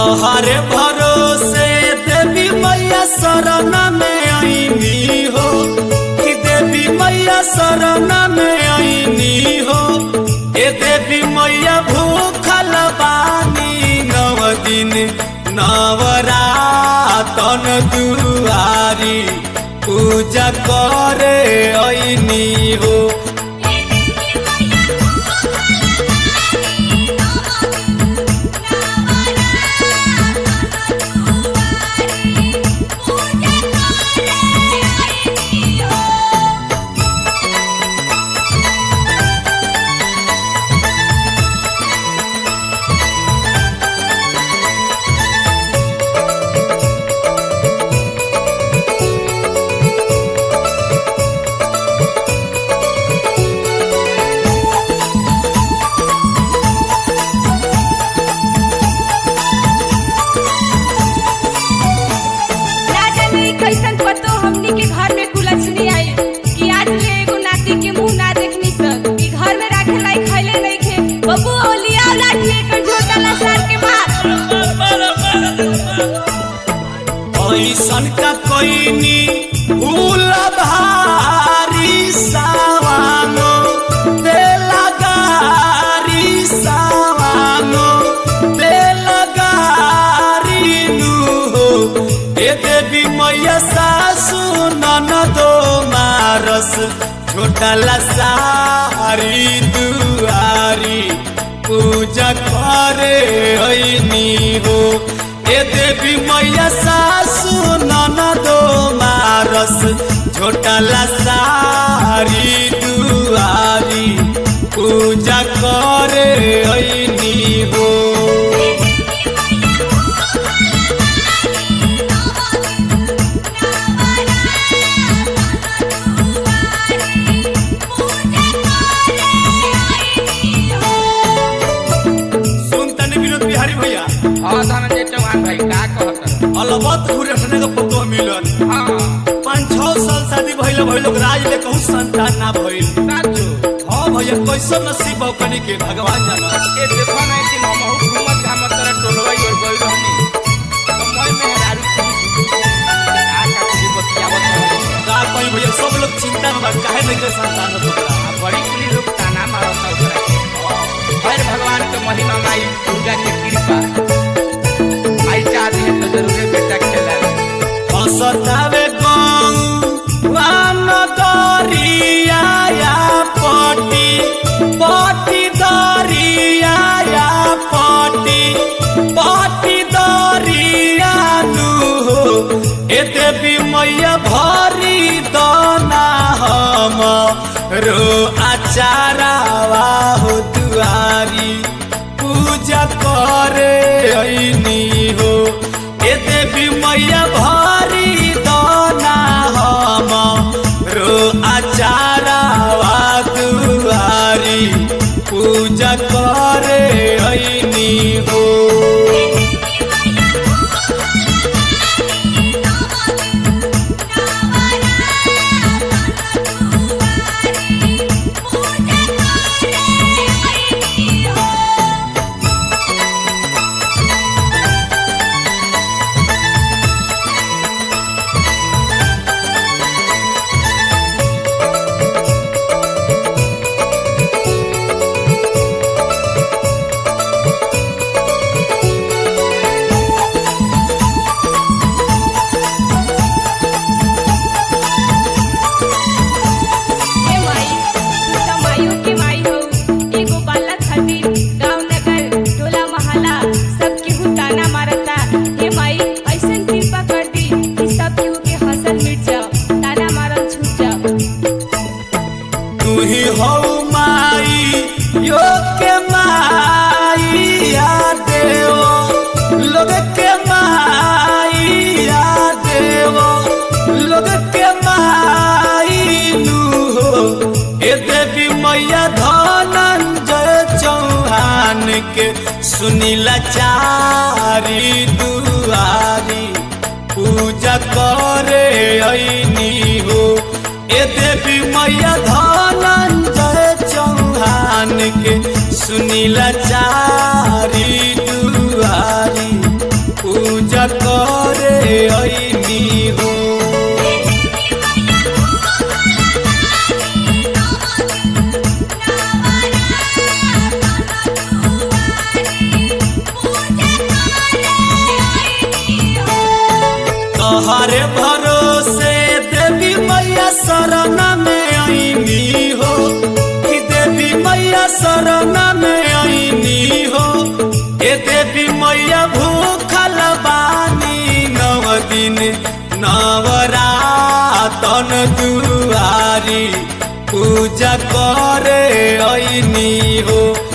तोहरे भरोसे देवी मैया शरण में आईनी हो कि देवी मैया शरण में आईनी हो ए देवी मैया भूखल बानी नव दिन नवरातन दुआरी पूजा करे आईनी हो ना जाने कैसन पतो हमनी के घर में कुलछनी आई कि आज ले एगो नाती के मुंह ना देखनी सन कि घर में राखे लाई खैले नहीं खे बबू ओलिया लाठी एकर झोटा ला सार के मार ऐसन का कोइनी भूल भारी सावानो देला गारी सावानो देला गारी नु हो ए देवी मैया सासु ननदो मारस छोटा ला सारी दुआरी पूजा करे ऐनी हो ए देवी मैया सासु ननदो मारस छोटला सारी दुआरी पूजा करे ऐनी हो सुन तनी विनोद बिहारी भैया हाँ धनंजय चौहान भाई का कहत अलबत हुरखने का पतो मिलन हाँ पाँच छह साल शादी भइल भइल लोग राज ले कहूँ संतान ना भइल साचो हाँ भैया कैसे नसीब हो कनी के भगवान जाना ए देखो ना कि हम बहुत घूमत घामत तरह टोलवाई और गइल रहनी तो मैं में हरारू आ का कुछ बतियावत रहनी। का कहीं भैया सब लोग चिंता में बा काहे नहीं के संतान हो तोरा आ बड़ी कुली लोग ताना मारत ओकरा हर भगवान के महिमा माई दुर्गा के कृपा आई चाहती है तो जरूर बेटा खेला हसतावे गौ वान दरिया या पटी पटी दरिया या पटी पटी दरिया नु हो ए देवी मैया भरी दना हम रो आचारावा हो दुआरी पूजा करे ऐनी हो ए देवी मैया भारी दाना हम रो आचारावा दुआरी पूजा करे ऐनी हो ए माई तू त माइयो के माई हो एगो बालक खातिर गांव नगर टोला मोहल्ला सब केहू ताना मारता हे माई ऐसन कृपा कर दी कि सब केहू के हंसल मिट जाओ ताना मारल छूट जाओ तू ही हो माई यो के माई या देवो लोग के माई या देवो लोग के माई नु हो ए देवी मैया धनंजय चौहान के सुनीला चारी दुआरी पूजा करे ऐनी हो ए देवी मैया धनंजय चौहान के सुनीला चारी दुआरी करे ऐनी हो तोहरे भरोसे देवी मैया शरण में आईनी हो कि देवी मैया शरण में आईनी हो ए देवी मैया भूखल बानी नव दिन नवरातन दुआरी पूजा करे ऐनी हो